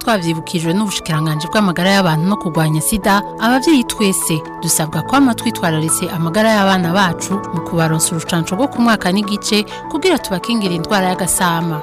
twavyibukijwe n'ubushikiranganje bw'amagara y'abantu no kurwanya sida abavyeyi twese dusabwa kwama twitwararitse amagara y'abana bacu mu kubaronsa urucanco rwo ku mwaka n'igice kugira tubakingire indwara y'agasama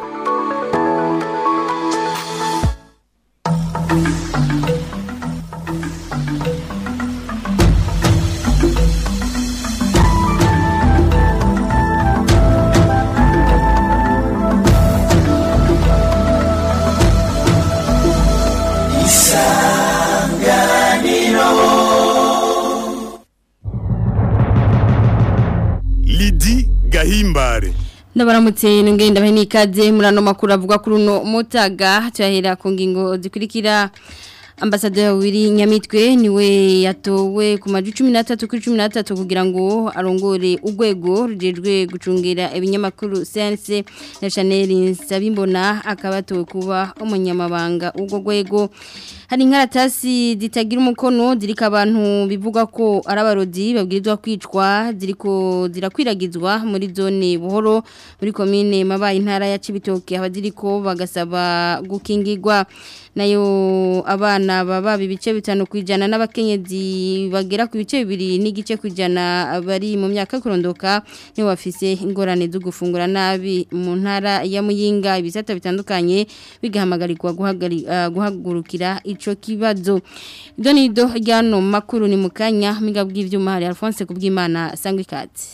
Lidi Gahimbare Ndabaramutse ngenda bahe nikaze murano makuru avuga kuri uno mutaga cyahera ku ngingo zikurikira Ambassadeur Wiri Nyamitwe niwe yatowe ku maju 13 kuri 13 kugira ngo arongore ugwego rujejwe gucungera ibinyamakuru CNC na Chanel Sabimbona akabatowe kuba umunyamabanga ubwo gwego hari inkaratasi zitagira umukono zirika abantu bivuga ko ari abarodi babwirizwa kwicwa ziriko zirakwiragizwa muri zone buhoro muri komine mabaye intara ya Cibitoke abaziriko bagasaba gukingirwa nayo abana baba ibice bitanu kwijana n'abakenyezi bagera ku bice bibiri n'igice kwijana bari mu myaka kurondoka nibo bafise ingorane zo gufungura nabi mu ntara ya Muyinga ibisata bitandukanye bigahamagarirwa guhagari- ah, guhagurukira ico kibazo ibyo ni do ryano makuru ni mukanya miga bw'ivyuma hari Alphonse kubwimana sangwa ikatsi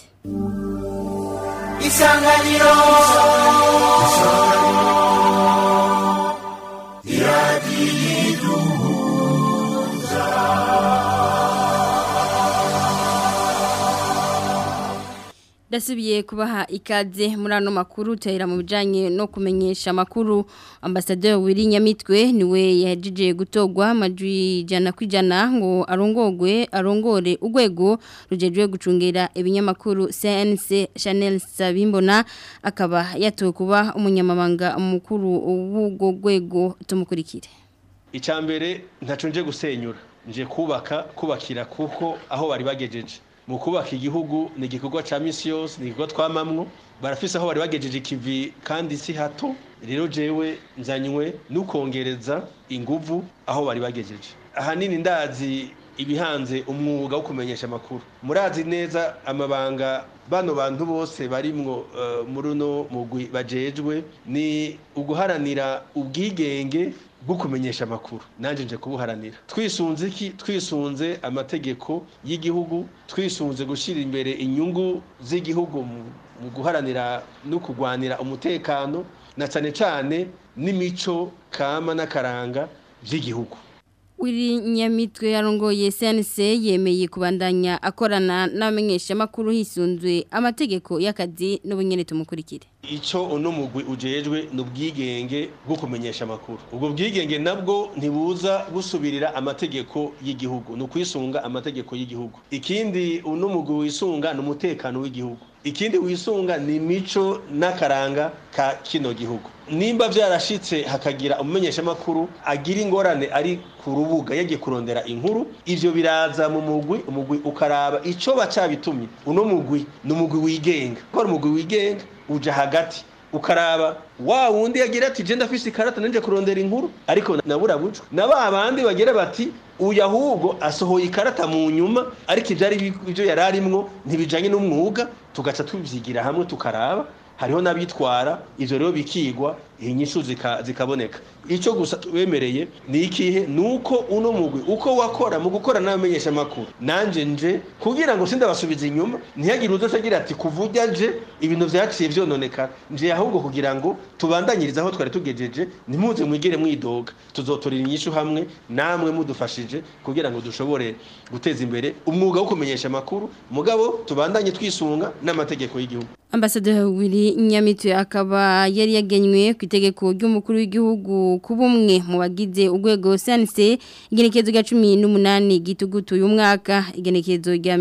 isanganiro Dasubiye kubaha ikaze muri ano makuru utahira mu bijanye no kumenyesha makuru ambasaderi Wiri Nyamitwe niwe yajije gutogwa majwi jana kwijana ngo arongogwe arongore ugwego rujejwe gucungera ibinyamakuru CNC Chanel Sabimbona akaba yatowe kuba umunyamabanga mukuru w'ubwo gwego tumukurikire icambere ntaco nje gusenyura nje kubaka kubakira kuko aho bari bagejeje mu kubaka igihugu ni igikorwa ca misi yose ni igikorwa twamamwo barafise aho bari bagejeje ikivi kandi si hato rero jewe nzanywe n'ukongereza inguvu aho bari bagejeje ahanini ndazi ibihanze umwuga wo kumenyesha amakuru murazi neza amabanga bano bantu bose barimwo uh, muri uno mugwi bajejwe ni uguharanira ubwigenge bwo kumenyesha amakuru nanje nje kubuharanira twisunze iki twisunze amategeko y'igihugu twisunze gushyira imbere inyungu z'igihugu mu mu guharanira no kurwanira umutekano na cyane cyane n'imico kama n'akaranga by'igihugu Wiri Nyamitwe yarongoye CNC yemeye kubandanya akorana n'abamenyesha makuru hisunzwe amategeko y'akazi n'ubunyene tumukurikire icyo uno mugwi ujejwe ni ubwigenge bwo kumenyesha amakuru ubwo bwigenge nabwo ntibuza busubirira amategeko y'igihugu ni ukwisunga amategeko y'igihugu ikindi uno mugwi wisunga ni umutekano w'igihugu ikindi wisunga ni imico n'akaranga ka kino gihugu nimba byarashitse hakagira umumenyeshamakuru agira ingorane ari ku rubuga yagiye kurondera inkuru ivyo biraza mu mugwi umugwi ukaraba ico bacabitumye uno mugwi ni umugwi wigenga ko ari umugwi wigenga uja hagati ukaraba wa wundi yagira ati je ndafise ikarata nanje kurondera inkuru ariko nabura buco na ba bandi bagira bati uyu ahubwo asohoye ikarata mu nyuma ariko ivyari ibyo yari arimwo ntibijanye n'umwuga tugaca tubyigira hamwe tukaraba hariho n'abitwara ivyo rero bikigwa inyishu zika- zikaboneka icyo gusa tubemereye ni ikihe ni uko uno mugwi uko wakora mu gukora n'abamenyesha amakuru nanje nje kugira ngo sindabasubiza inyuma ntihagire uzoca agira ati kuva ujya nje ibintu vyaciye vyononekara nje ahubwo kugira ngo tubandanyirize aho twari tugejeje ntimuze mwigere mwidoga tuzotorera inyishu hamwe namwe mudufashije kugira ngo dushobore guteza imbere umwuga wo kumenyesha amakuru mugabo tubandanye twisunga n'amategeko y'igihugu Ambassadeur Wiri Nyamitwe akaba yari yagenywe ku itegeko ry'umukuru w'igihugu kuba umwe mu bagize urwego CNC igenekezo rya 18 gitugutu uyu mwaka igenekezo rya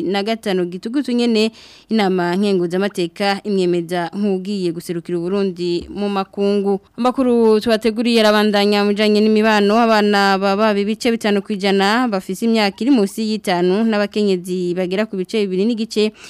25 gitugutu nyene inama nkenguza amateka imyemeza nk'ugiye guserukira Burundi mu makungu amakuru tubateguriye arabandanya mujanye n'imibano abana baba bibice bitanu kwijana bafise imyaka iri munsi y'itanu n'abakenyezi bagera ku bice bibiri n'igice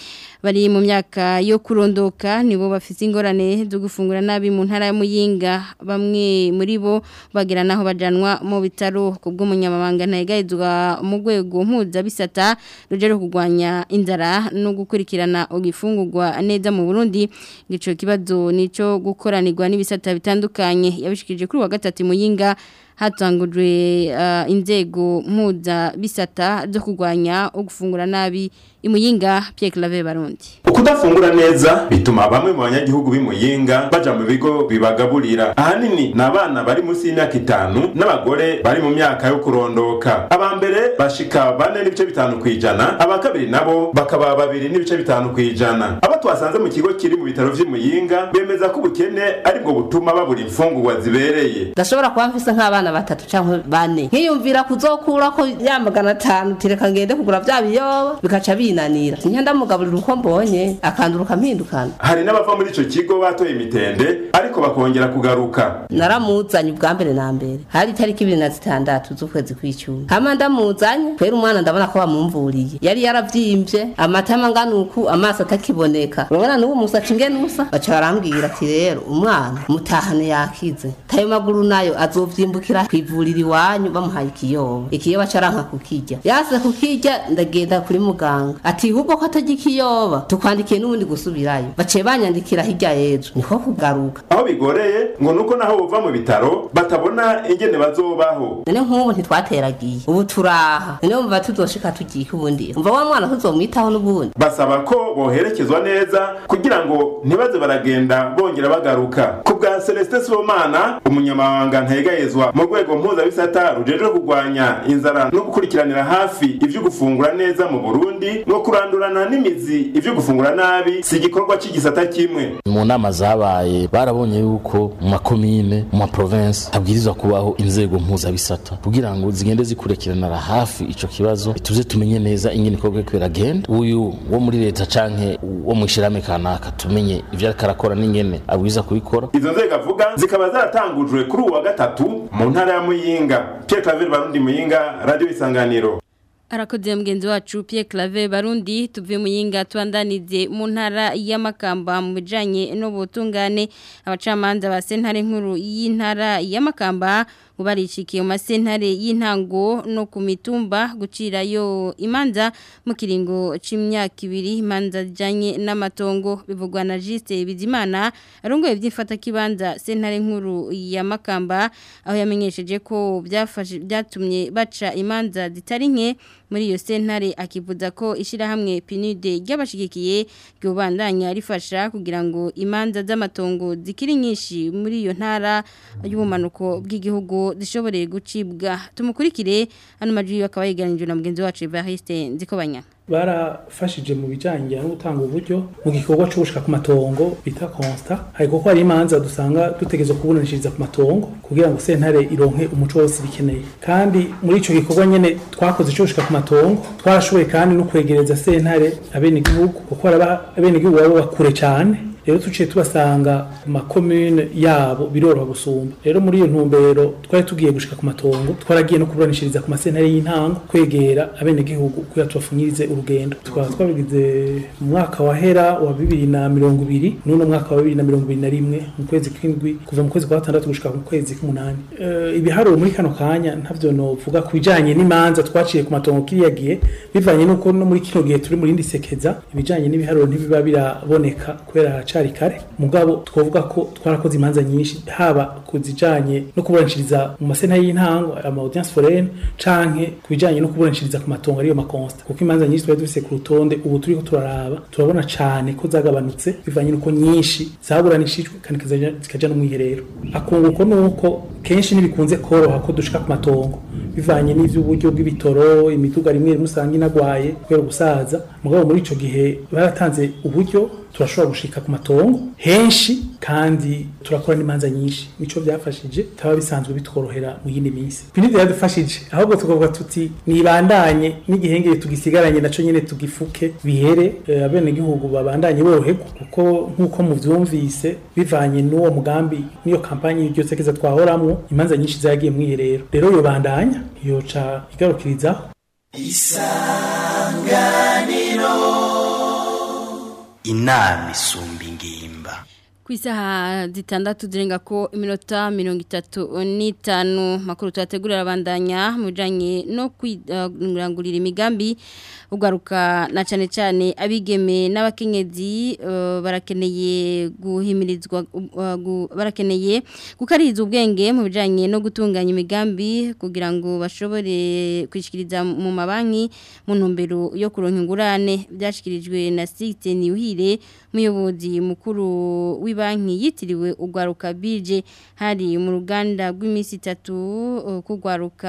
bari mu myaka yo kurondoka nibo bafite ingorane zo gufungura nabi mu ntara ya Muyinga bamwe muri bo bagira naho bajanwa mu bitaro kubw'umunyamabanga ntayegayizwa mu rwego mpuzabisata rujero kugwanya inzara no gukurikirana ugifungurwa neza mu Burundi gico kibazo nico gukoranirwa n'ibisata bitandukanye yabishikije kuri wa gatatu Muyinga hatangujwe uh, inzego mpuza bisata zo kugwanya ugufungura nabi imuyinga Pierre Claver Barundi ukudafungura neza bituma bamwe mu banyagihugu b'imuyinga baja mu bigo bibagaburira ahanini ni abana bari munsi y'imyaka itanu n'abagore bari mu myaka yo kurondoka aba mbere bashika bane n'ibice bitanu kw'ijana aba kabiri nabo bakaba babiri n'ibice bitanu kw'ijana abo twasanze mu kigo kiri mu bitaro vy'imuyinga bemeza ko ubukene aribwo butuma babura imfungurwa zibereye ndashobora kuba mfise nk'abana batatu canke bane nkiyumvira kuzokura ko ya magana atanu tireka ngende kugura vya biyoba bikaca binanira nya ndamugaburira uko mbonye akanduruka mpindukana hari n'abava muri ico kigo batoye imitende ariko bakongera kugaruka naramuzanye ubwa mbere na mbere hari itariki ibiri na zitandatu z'ukwezi kw'icumi hama ndamuzanye kwera umwana ndabona ko bamumvuriye yari yaravyimbye amatama angana uku amaso atakiboneka urabona n'ubu musaca ingene usa baca barambwira ati rero umwana mutahane yakize tayo maguru nayo azovyimbukira kwivurira iwanyu bamuhaye ikiyoba ikiyoba caranka kukirya yase kukirya ndagenda kuri muganga ati ahubwo ko atarya ikiyoba tukwandikiye n'ubundi gusubirayo baciye banyandikira hirya y'ejo niko kugaruka aho bigoreye ngo nuko naho bova mu bitaro batabona ingene bazobaho none nk'ubu ntitwateragiye ubu turaha none wumva tuzoshika tugiye ubundi umva wa mwana tuzomwitaho n'ubundi basaba ko boherekezwa neza kugira ngo ntibaze baragenda bongera bagaruka ku bwa celestin sibomana umunyamabanga ntayegayezwa mu rwego mpuzabisata rujejwe kurwanya inzara no gukurikiranira hafi ivyo gufungura neza mu burundi no kurandurana n'imizi ivyo gufungura nabi si igikorwa c'igisata kimwe mu nama zabaye barabonye yuko mu makomine mu maprovinsi habwirizwa kubaho inzego mpuzabisata kugira ngo zigende zikurikiranira hafi ico kibazo tuze tumenye neza ingene ikorwa kwiragenda uyu wo muri leta canke wo mwishirame kanaka tumenye ivyo ariko arakora n'ingene abwiza kubikora izo nzego avuga zikaba zaratangujwe kuri uwa gatatu mu ntara ya muyinga pierre claver barundi muyinga radio isanganiro Arakoze mugenzi wacu Pierre Claver Barundi tuvuye mu yinga twandanize mu ntara y'amakamba mu bijanye n'ubutungane abacamanza ba sentare nkuru y'intara y'amakamba ubarishikiye mu masentare y'intango no ku mitumba gucirayo imanza mu kiringo c'imyaka ibiri imanza zijanye n'amatongo bivugwa na Juste Bizimana arongoye byifata kibanza sentare nkuru ya Makamba aho yamenyesheje ko byafashe byatumye baca imanza zitari nke muri iyo sentare akivuza ko ishirahamwe PNUD ry'abashigikiye ryobandanya rifasha kugira ngo imanza z'amatongo zikiri nyinshi muri iyo ntara y'ubumanuko bw'igihugu zishoboreye gucibwa tumukurikire hano majwi akaba yiganijwe na mugenzi wacu Evariste Nzikobanya barafashije mu bijyanye no gutanga uburyo mu gikorwa cyo gushika ku matongo bita constat ariko ko hari imanza dusanga dutegerezwa kubunanishiriza ku matongo kugira ngo sentare ironke umuco wose bikeneye kandi muri ico gikorwa nyene twakoze cyo gushika ku matongo twarashoboye kandi no kwegereza sentare abene igihugu kuko abene igihugu baba bakure cyane rero tuciye tubasanga ku makomune yabo biroroha gusumba rero muri iyo ntumbero twari tugiye gushika ku matongo twaragiye no kuburanishiriza ku masentare y'intango kwegera abenegihugu kugira tubafunyirize urugendo tukaba twabigize mu mwaka wahera wa bibiri na mirongo ibiri n'uno mwaka wa bibiri na mirongo ibiri na rimwe mu kwezi kw'indwi kuva mu kwezi kwa gatandatu gushika mu kwezi k'umunani uh, ibiharuro muri kano kanya ntavyo novuga ku bijanye n'imanza twaciye ku matongo kiriya gihe bivanye n'uko no muri kino gihe turi muri indi sekeza ibijanye n'ibiharuro ntibiba biraboneka kubera cari kare mugabo twovuga ko twarakoze imanza nyinshi haba kuzijanye no kuburanishiriza mu masena y'intango ama audience foraine canke kubijanye no kuburanishiriza ku matongo ariyo makonsta kuko imanza nyinshi twari dufise ku rutonde ubu turiko turaraba turabona cane ko zagabanutse bivanye nuko nyinshi zaburanishijwe kandi zikaja no mwiherero akunguko nuko kenshi nibikunze koroha ko dushika ku matongo bivanye n'ivy'uburyo bw'ibitoro imiduga rimwe rimwe usanga inagwaye kubera gusaza mugabo muri ico gihe baratanze uburyo turashobora gushika ku matongo henshi kandi turakora n'imanza nyinshi nico byafashije taba bisanzwe bitworohera mu yindi minsi pinidi yadufashije ahubwo tukavuga tuti nibandanye n'igihengere tugisigaranye naco nyene tugifuke bihere e, abene gihugu babandanye boroherwa kuko nkuko muvyumvise bivanye n'uwo mugambi niyo kampanye y'iryo sekeza twahoramwo imanza nyinshi zagiye mwiherero rero yo bandanya yoca igarukirizaho isanganiro inama isumba ingimba ku isaha zitandatu zirenga ko iminota mirongo itatu n'itanu makuru tuhategurira abandanya mu bijyanye no kwirangurira imigambi ugaruka na cyane cyane abigeme n'abakenyezi barakeneye guhimirizwa barakeneye gukariza ubwenge mu bijyanye no gutunganya imigambi kugira ngo bashobore kwishyikiriza mu mabanki mu ntumbero yo kuronka ingurane byashyikirijwe na site niyuhire umuyobozi mukuru w'ibanki yitiriwe ugwaruka bije hari mu ruganda rw'iminsi itatu kugwaruka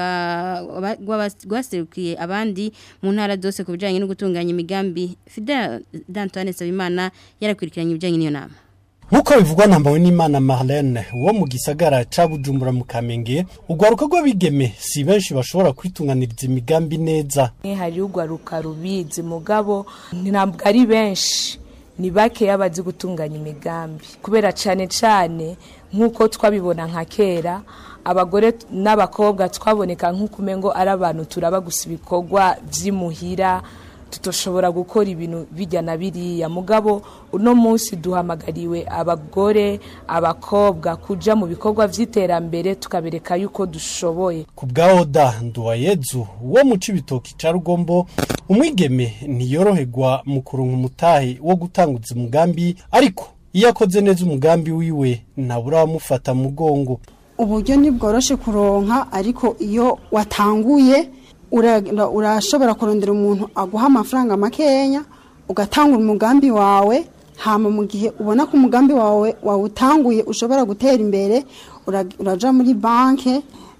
rwaserukiye abandi mu ntara zose ku bijyanye no gutunganya imigambi fidel d'antoine sabimana yarakurikiranye ibijyanye n'iyo nama nk'uko bivugwa na n'imana marlene wo mu gisagara ca bujumbura mu kamenge urwaruka rw'abigeme si benshi bashobora kwitunganiriza imigambi neza hari urwaruka rubizi mugabo ntabwo ari benshi ni bakeya bazi gutunganya imigambi kubera cyane cyane nk'uko twabibona nka kera abagore n'abakobwa twaboneka nk'uko umengo ari abantu turaba gusa ibikorwa by'imuhira tutoshobora gukora ibintu bijya na biriya mugabo uno munsi duhamagariwe abagore abakobwa kuja mu bikorwa by'iterambere tukabereka yuko dushoboye ku bwa oda nduwayezu wo mu cibitoki ca rugombo umwigeme ntiyoroherwa mu kuronka umutahe wo gutanguza umugambi ariko iyo akoze neza umugambi wiwe ntabura wamufata mu mugongo uburyo ntibworoshe kuronka ariko iyo watanguye urashobora kurondera umuntu aguha amafaranga makenya ugatangura umugambi wawe hama mu gihe ubona ko umugambi wawe wawutanguye ushobora gutera imbere uraja muri banki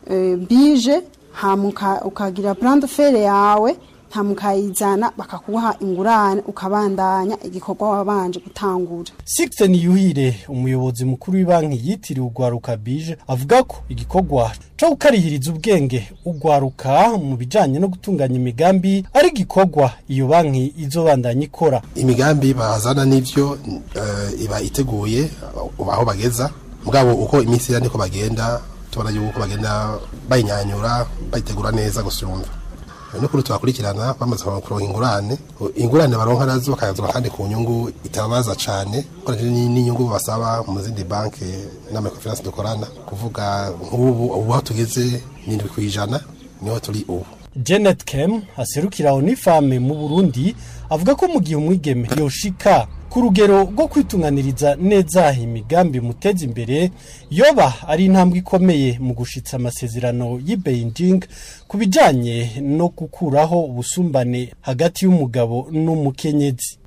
bije hama ukagira purante fere yawe hama ukayizana bakakuha ingurane ukabandanya igikorwa wabanje gutangura Sixten Yuhire umuyobozi mukuru w'ibanki yitiriwe ugwaruka bije avuga ko igikorwa cyo gukarihiriza ubwenge ugwaruka mu bijanye no gutunganya imigambi ari igikorwa iyo banki izobandanya ikora imigambi bazana n'ivyo uh, iba iteguye aho bageza mugabo uko iminsi ya niko bagenda tubona yuko bagenda bayinyanyura bayitegura neza gusumva nukuri tubakurikirana bamaze kuronka ingurane ingurane baronka nazo bakayazura kandi ku nyungu itabaza cyane ukoresheje n'inyungu basaba mu zindi banki n'amakofinansi dukorana kuvuga nk'ubu ubu aho tugeze n'indwi ku ijana niho turi ubu Janet Kem aserukira Onifame mu Burundi avuga ko mu gihe umwigeme yoshika ku rugero rwo kwitunganiriza neza imigambi muteza imbere yoba ari intambwe ikomeye mu gushitsa amasezerano y'i Beijing ku bijanye no gukuraho ubusumbane hagati y'umugabo n'umukenyezi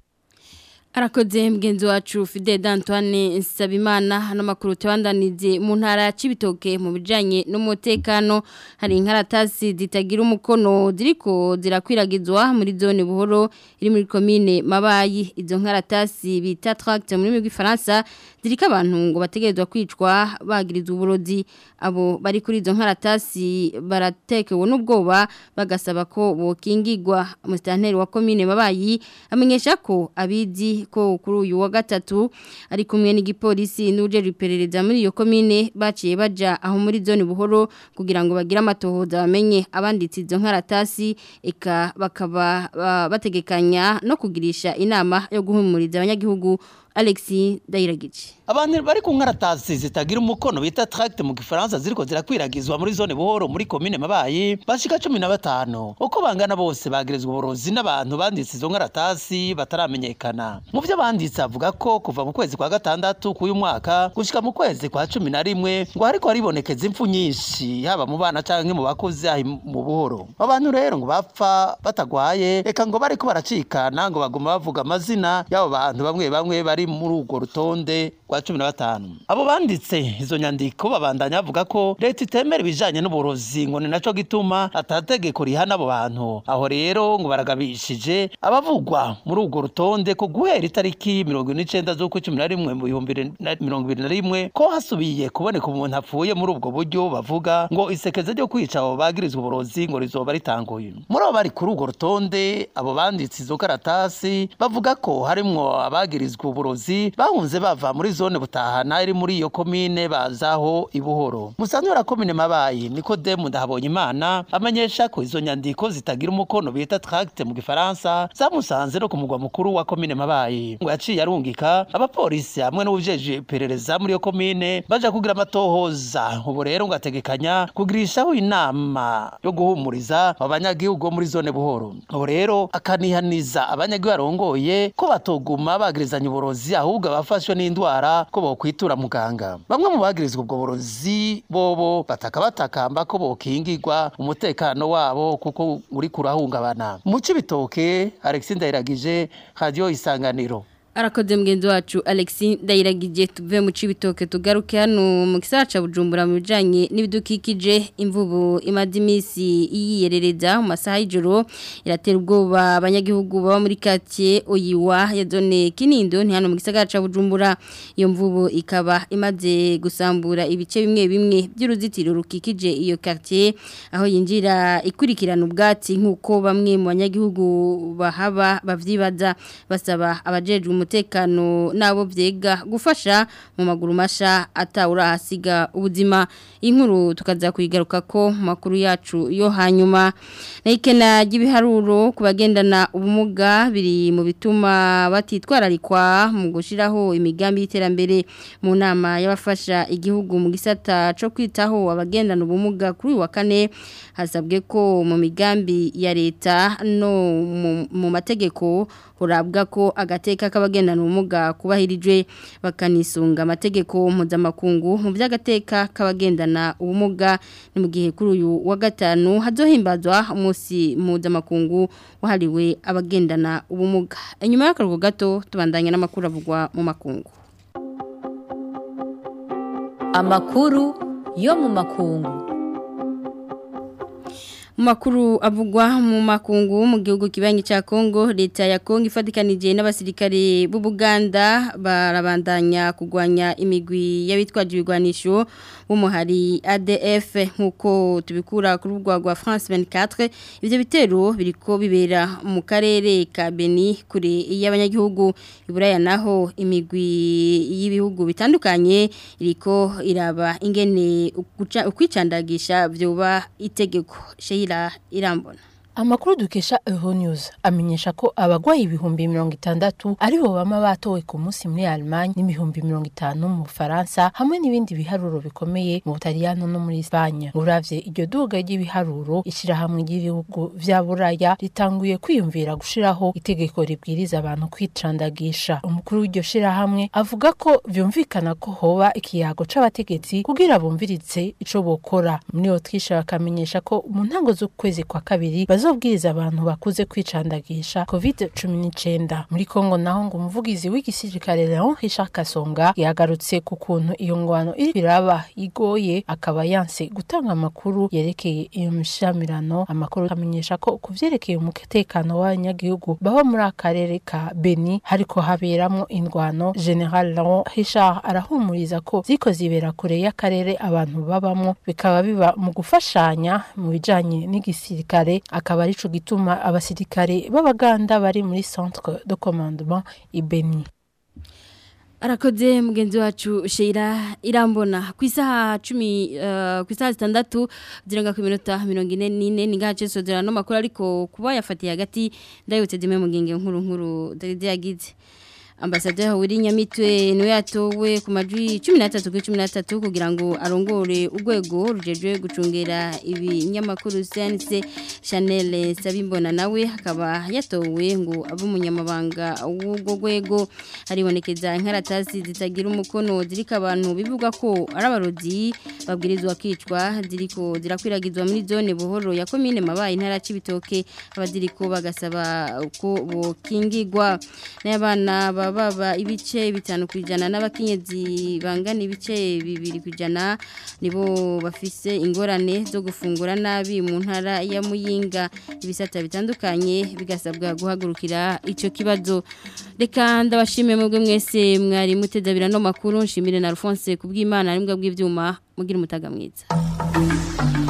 arakoze mugenzi wacu Fide d'Antoine Sabimana hano makuru tubandanize mu ntara ya Cibitoke mu bijanye n'umutekano hari inkaratasi zitagira umukono ziriko zirakwiragizwa muri zone buhoro iri muri commune Mabayi izo nkaratasi bita tract muri migwi Faransa zirika abantu ngo bategerezwa kwicwa bagirizwa uburozi abo bari kuri izo nkaratasi baratekewe n'ubwoba bagasaba ko bokingirwa mustanteri wa commune Mabayi amenyesha ko abizi ko kuri uyu wa gatatu ari kumwe n'igipolisi n'uje riperereza muri iyo komine baciye baja aho muri zone buhoro kugira ngo bagire amatohoza bamenye abanditse izo nkaratasi eka bakaba bategekanya no kugirisha inama yo guhumuriza abanyagihugu Alexi Dairagici Abantu bari ku nkaratasi zitagira umukono bita tract mu gifaransa ziriko zirakwiragizwa muri zone buhoro muri commune Mabayi bashika 15 uko bangana bose bagirizwa uburozi n'abantu banditse izo nkaratasi bataramenyekana mu byo banditse avuga ko kuva mu kwezi kwa gatandatu k'uyu mwaka gushika mu kwezi kwa 11 ngo hariko haribonekeza impfu nyinshi haba mu bana canke mu bakuze ahi mu buhoro abantu rero ngo bapfa batagwaye eka ngo bariko baracikana ngo baguma bavuga amazina y'abo bantu bamwe bamwe bari muri urwo rutonde rwa cumi na batanu abo banditse izo nyandiko babandanya bavuga ko leta itemera ibijanye n'uburozi ngo ni naco gituma atategeko rihana abo bantu aho rero ngo baragabishije abavugwa muri urwo rutonde ko guhera itariki mirongo ine n'icenda z'ukwa cumi na rimwe mu bihumbi mirongo ibiri na rimwe ko hasubiye kuboneka umuntu apfuye muri ubwo buryo bavuga ngo isekeza ryo kwica abo bagirizwa uburozi ngo rizoba ritanguye muri abo bari kuri urwo rutonde abo banditse izo karatasi bavuga ko harimwo abagirizwa uburozi uburozi bahunze bava muri zone butahana iri muri iyo komine bazaho ibuhoro musanzwe wa komine mabayi Nikodemu ndahabonye imana amenyesha ko izo nyandiko zitagira umukono bita tract mu gifaransa zamusanze no ku mugwa mukuru wa komine mabayi ngo yaciye arungika abapolisi hamwe n'ubujeje iperereza muri iyo komine baja kugira amatohoza ubu rero ngo ategekanya kugirishaho inama yo guhumuriza abanyagihugu bo muri zone buhoro ubu rero akanihaniza abanyagihugu arongoye ko batoguma bagirizanya uburozi ahubwo abafashwe n'indwara ko bokwitura muganga bamwe mu bagirizwa ubwo burozi bobo bataka batakamba ko bokingirwa umutekano wabo kuko uri kurahungabana mu cibitoke Alexis Ndayiragije radio isanganiro arakoze mugenzi wacu Alexis Ndayiragije tuve mu cibitoke tugaruke hano mu gisaca bujumbura mu bijanye n'ibidukikije imvubu imaze imisi yiyerereza mu masaha y'ijoro iratera ubwoba abanyagihugu baba muri quartier Oyiwa ya zone Kinindo ni hano mu gisagara ca Bujumbura iyo mvubu ikaba imaze gusambura ibice bimwe bimwe by'uruzitiro rukikije iyo quartier aho yinjira ikurikirana ubwatsi nkuko bamwe mu banyagihugu bahaba bavyibaza basaba abajejwe umutekano nabo vyega gufasha mu maguru masha atawura hasiga ubuzima inkuru tukaza kuyigaruka ko makuru yacu yo hanyuma naikena gibiharuro kubagendana ubumuga biri mu bituma batitwararikwa mu gushiraho imigambi y'iterambere mu nama y'abafasha igihugu mu gisata co kwitaho abagendana ubumuga kuri wa kane hasabwe ko mu migambi ya leta no mu mategeko urabwa ko agateka k'abagendana ubumuga kubahirijwe bakanisunga amategeko mpuzamakungu mu by'agateka k'abagendana ubumuga ni mu gihe kuri uyu wa gatanu hazohimbazwa umunsi mpuzamakungu wahariwe abagendana ubumuga inyuma y'akaruhuko gato tubandanya n'amakuru avugwa mu makungu amakuru yo mu makungu Makuru avugwa mu makungu mu gihugu kibanyi cha Kongo leta ya Kongo ifatikanije n'abasirikare b'u Buganda barabandanya kugwanya imigwi y'abitwaje ibigwanisho b'umuhari ADF nkuko tubikura ku rubuga rwa France 24 ivyo bitero biriko bibera mu karere ka Beni kure y'abanyagihugu iburaya naho imigwi y'ibihugu bitandukanye iriko iraba ingene ukwicandagisha vyoba itegeko Sheila Irambona Amakuru dukesha Euronews amenyesha ko abagwayi ibihumbi mirongo itandatu aribo bama batowe ku munsi muri Allemagne n'ibihumbi mirongo itanu mu Bufaransa hamwe n'ibindi biharuro bikomeye mu Butaliyano no muri Espagne. Uravye iryo duga ry'ibiharuro ishirahamwe ry'ibihugu vya Buraya ritanguye kwiyumvira gushiraho itegeko ribwiriza abantu kwicandagisha. Umukuru w'iryo shirahamwe avuga ko vyumvikana ko hoba ikiyago c'abategetsi kugira bumvirize ico bokora. Muri Autriche bakamenyesha ko mu ntango z'ukwezi kwa kabiri bazo bazobwiriza abantu bakuze kwicandagisha covid-19 muri Kongo naho ngo umuvugizi w'igisirikare Leon Richard Kasonga yagarutse ku kuntu iyo ngwano iri biraba igoye akaba yanse gutanga amakuru yerekeye iyo mishamirano amakuru amenyesha ko kuvyerekeye umutekano w'abanyagihugu baba muri akarere ka Beni hariko haberamo indwano General Leon Richard arahumuriza ko ziko zibera kure y'akarere abantu babamwo bikaba biba mu gufashanya mu bijanye n'igisirikare akaba arico gituma abasirikare b'abaganda bari muri centre de commandement ibeni Arakoze mugenzi wacu Sheila Irambona ku isaha 10 uh, ku isaha 6 zirenga ku minota 44 ningace sodera no makuru ariko kuba yafatiye hagati ndayutse dime mugenge nkuru nkuru dare yagize Ambassadeur wiri nyamitwe niwe yatowe ku majwi 13 kuri 13 kugira ngo arongore urwego rujejwe gucungera ibinyamakuru CNC Chanel Sabimbona nawe akaba yatowe ngo abe umunyamabanga w'ubwo rwego haribonekeza inkaratasi zitagira umukono zirika abantu bivuga ko ari abarozi babwirizwa kwicwa ziriko zirakwiragizwa muri zone buhoro ya commune mabaye intara cibitoke abaziriko bagasaba ko bokingirwa n'abana baba ibice bitanu kwijana n'abakenyezi bangana ibice bibiri kwijana nibo bafise ingorane zo gufungura nabi mu ntara ya Muyinga ibisata bitandukanye bigasabwa guhagurukira ico kibazo reka ndabashimiye mwebwe mwese mwari mutedabira no makuru nshimire na Alphonse kubw'Imana ari mbwa bw'ivyuma mugira umutaga mwiza